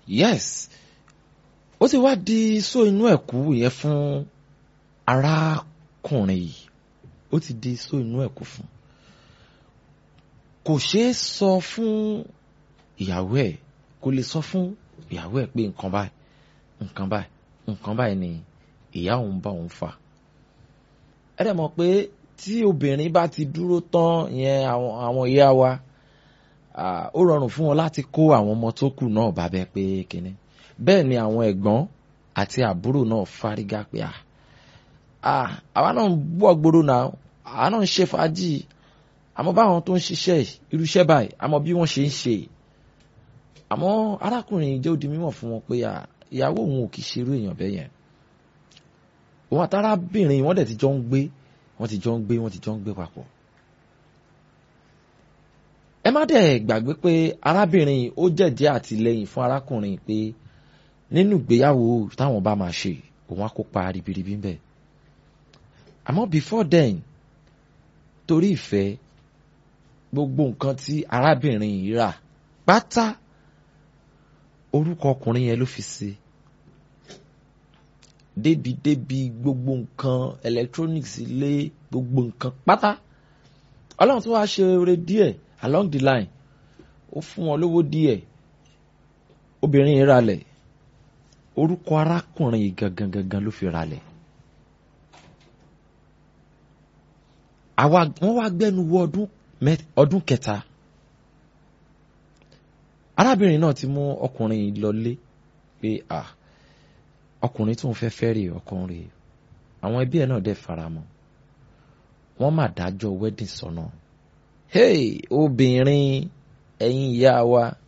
yes ó ti wá di só inú ẹ̀kú yẹn fún arákùnrin yìí ó ti di só inú ẹ̀kú fún kò ṣeé sọ fún ìyàwó ẹ̀ kò lè sọ fún ìyàwó ẹ̀ pé nǹkan báyìí nǹkan báyìí nǹkan báyìí ni ìyá òun bá òun fà ẹ dẹ̀ mọ̀ pé tí obìnrin bá ti dúró tán yẹn àwọn ìyá wa ó rọrùn fún wọn láti kó àwọn ọmọ tó kù náà bá bẹ pé kínní bẹ́ẹ̀ ni àwọn ẹ̀gbọ́n àti àbúrò náà fárígá pé à àwa náà ń bọ̀ gbòòrò náà àwa náà ń ṣe fàájì àmọ́ báwọn tó ń ṣiṣẹ́ irúṣẹ́ báyìí àmọ́ bí wọ́n ṣe ń ṣe àmọ́ arákùnrin jẹ́ ó di mímọ̀ fún wọn pé ìyàwó òun ò kì í ṣerú èèyàn bẹ́ẹ̀ yẹn òun àtàrábìnrin wọ́n dẹ̀ ti jọ ń gbé wọ́n ti jọ ń gbé wọ́n ti jọ ń gbé papọ̀ ẹ má dẹ̀ gbàgbé pé arábìnrin ó jẹ̀jẹ́ àtìlẹ́yìn fún arákùnrin pé nínú ìgbéyàwó táwọn bá máa ṣe òun á kópa ribiribi ń bẹ̀ àmọ́ before then torí ìfẹ́ gbogbo nǹkan tí arábìnrin yìí rà pátá orúkọ ọkùnrin yẹn ló fi sí débi débi gbogbo nǹkan electronics ilé gbogbo nǹkan pátá ọlọ́run tó wá ṣe oore díẹ̀ along the line ó fún wọn lówó díẹ̀ obìnrin yìí ralẹ̀ orúkọ arákùnrin yìí gangan gangan ló fi ralẹ̀ àwa wọ́n wá gbẹ́nu wọ ọdún ọdún kẹta arábìnrin náà ti mú ọkùnrin yìí lọlé pé à ọkùnrin tó ń fẹ́ fẹ́ rè ọkùnrin àwọn ẹbí ẹ̀ náà dẹ̀ faramọ́ wọ́n mà dájọ́ wedding sọ́nà hey obìnrin ẹ̀yin ìyá wa